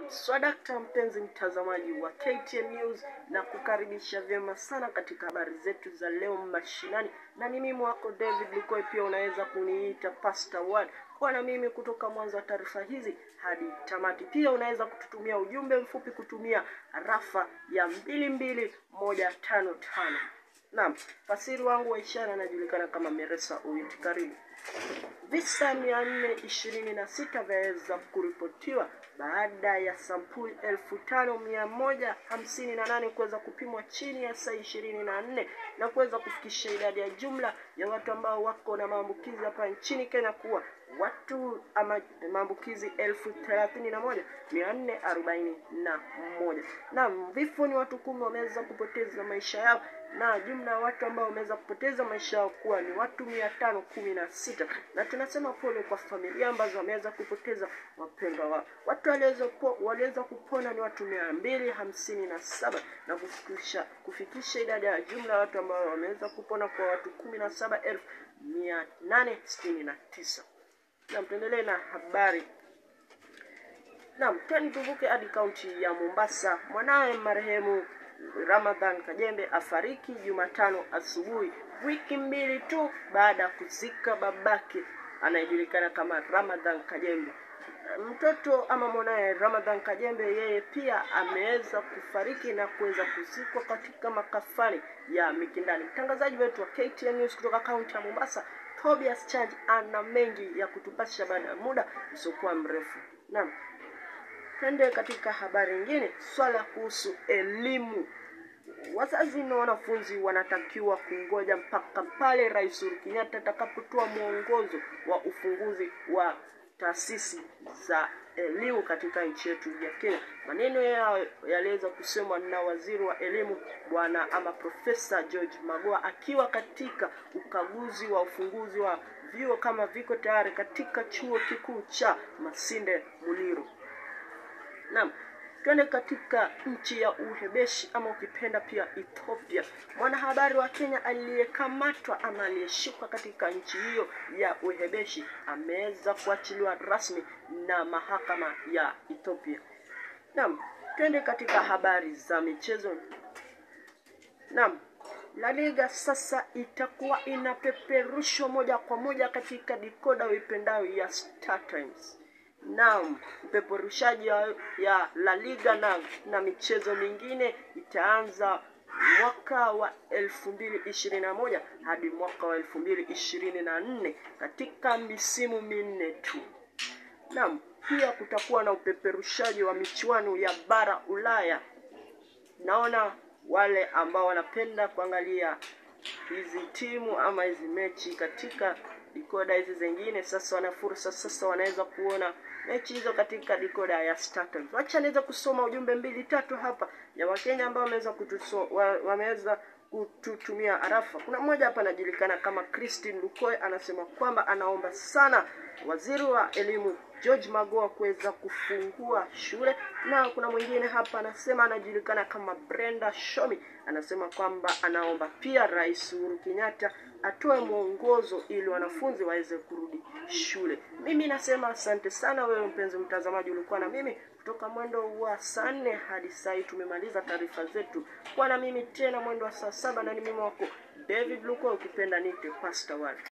Swadakta mpenzi mtazamaji wa KTN News na kukaribisha vyema sana katika habari zetu za leo mashinani, na ni mimi wako David Lukoi, pia unaweza kuniita Pastor Word kwa na mimi kutoka mwanzo wa taarifa hizi hadi tamati. Pia unaweza kututumia ujumbe mfupi kutumia rafa ya mbili mbili moja tano tano. Naam, fasiri wangu wa ishara anajulikana kama Meresa Uyuti. Karibu. Visa mia nne ishirini na sita vyaweza kuripotiwa baada ya sampuli elfu tano mia moja hamsini na nane kuweza kupimwa chini ya saa ishirini na nne na kuweza kufikisha idadi ya jumla ya watu ambao wako na maambukizi hapa nchini Kenya kuwa watu ama maambukizi elfu thelathini na moja mia nne arobaini na moja. Naam, vifo ni watu kumi wameweza kupoteza maisha yao na jumla ya watu ambao wameweza kupoteza maisha yao kuwa ni watu mia tano kumi na sita na tunasema pole kwa familia ambazo wameweza kupoteza wapendwa wao. Watu waliweza po, waliweza kupona ni watu mia mbili hamsini na saba na kufikisha kufikisha idadi ya jumla ya watu ambao wameweza kupona kwa watu kumi na saba elfu mia nane sitini na tisa. Na tuendelee na habari. Naam, tena tuvuke hadi kaunti ya Mombasa. Mwanawe marehemu Ramadhan Kajembe afariki Jumatano asubuhi, wiki mbili tu baada ya kuzika babake anayejulikana kama Ramadhan Kajembe. Mtoto ama mwanaye Ramadhan Kajembe yeye pia ameweza kufariki na kuweza kuzikwa katika makafani ya Mikindani. Mtangazaji wetu wa KTN News kutoka kaunti ya Mombasa, Tobias Chanj ana mengi ya kutupasha baada ya muda usiokuwa mrefu. Naam. Twende katika habari nyingine, swala kuhusu elimu. Wazazi na wanafunzi wanatakiwa kungoja mpaka pale Rais Uhuru Kenyatta atakapotoa mwongozo wa ufunguzi wa taasisi za elimu katika nchi yetu ya Kenya. Maneno yao yaliweza kusemwa na waziri wa elimu bwana ama Profesa George Magoha akiwa katika ukaguzi wa ufunguzi wa vyuo kama viko tayari katika chuo kikuu cha Masinde Muliro. Naam, twende katika nchi ya Uhebeshi ama ukipenda pia Ethiopia. Mwanahabari wa Kenya aliyekamatwa ama aliyeshikwa katika nchi hiyo ya Uhebeshi ameweza kuachiliwa rasmi na mahakama ya Ethiopia. Naam, twende katika habari za michezo. Naam, La Liga sasa itakuwa inapeperushwa moja kwa moja katika dikoda uipendayo ya Star Times. Naam, upeperushaji ya La Liga na, na michezo mingine itaanza mwaka wa elfu mbili ishirini na moja hadi mwaka wa elfu mbili ishirini na nne katika misimu minne tu. Naam, pia kutakuwa na upeperushaji wa michuano ya bara Ulaya. Naona wale ambao wanapenda kuangalia hizi timu ama hizi mechi katika dikoda hizi zingine, sasa wana fursa sasa, wanaweza kuona mechi hizo katika dikoda ya Star Times. Wacha niweza kusoma ujumbe mbili tatu hapa ya Wakenya ambao wameweza kutuso wameweza kututumia arafa. Kuna mmoja hapa anajulikana kama Christine Lukoe, anasema kwamba anaomba sana waziri wa elimu George Magoha kuweza kufungua shule, na kuna mwingine hapa anasema anajulikana kama Brenda Shomi, anasema kwamba anaomba pia Rais Uhuru Kenyatta atoe mwongozo ili wanafunzi waweze kurudi shule. Mimi nasema asante sana wewe mpenzi mtazamaji, ulikuwa na mimi kutoka mwendo wa saa nne hadi saa hii tumemaliza taarifa zetu. Kwa na mimi tena mwendo wa saa saba na ni mimi wako David Luko, ukipenda nite Pastor Word.